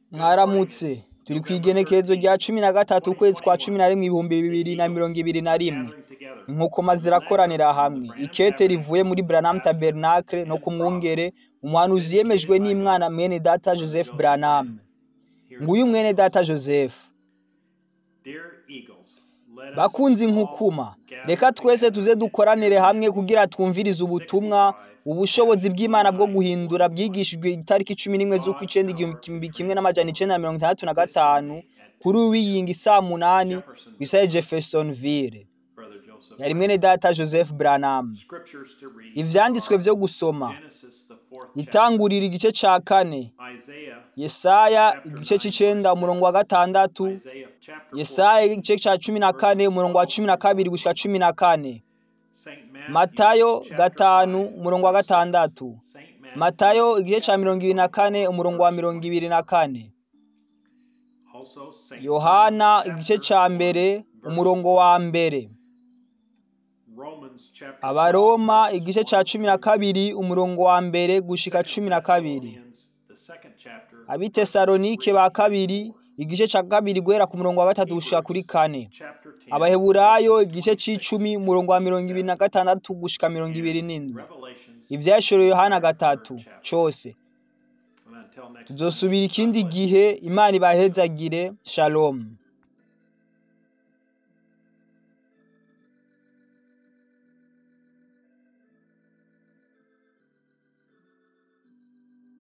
mwaramutse turi ku igenekerezo rya cumi na gatatu ukwezi kwa cumi na rimwe ibihumbi bibiri na mirongo ibiri na rimwe inkokoma zirakoranira hamwe ikete rivuye muri branham tabernacle no ku mwungere umuhanuzi yemejwe n'imwana mwene data joseph branham nguyu mwene data joseph bakunze inkukuma reka twese tuze dukoranire hamwe kugira twumvirize ubutumwa ubushobozi bw'imana bwo guhindura bwigishijwe itariki cumi n'imwe z'ukw'icyenda igihumbi kimwe n'amajana icenda na mirongo itandatu na gatanu kuri wiyinga isaa munani ku isaha jeffersonville yari mwene data joseph branham ivyanditswe vyo gusoma itangurira igice ca kane yesaya igice c'icenda umurongo wa gatandatu yesaya igice ca cumi na kane umurongo wa cumi na kabiri gushika cumi na kane matayo gatanu umurongo wa gatandatu matayo igice ca mirongo ibiri na kane umurongo wa mirongo ibiri na kane yohana igice ca mbere umurongo wa mbere abaroma igice ca cumi na kabiri umurongo wa mbere gushika cumi na kabiri abitesalonike ba kabiri igice ca kabiri guhera ku murongo wa gatatu gushika kuri kane abaheburayo igice c'icumi umurongo wa mirongo ibiri na gatandatu gushika mirongo ibiri n'indwi ivyashoroye yohana gatatu cose tuzosubira ikindi gihe imana ibahezagire shalom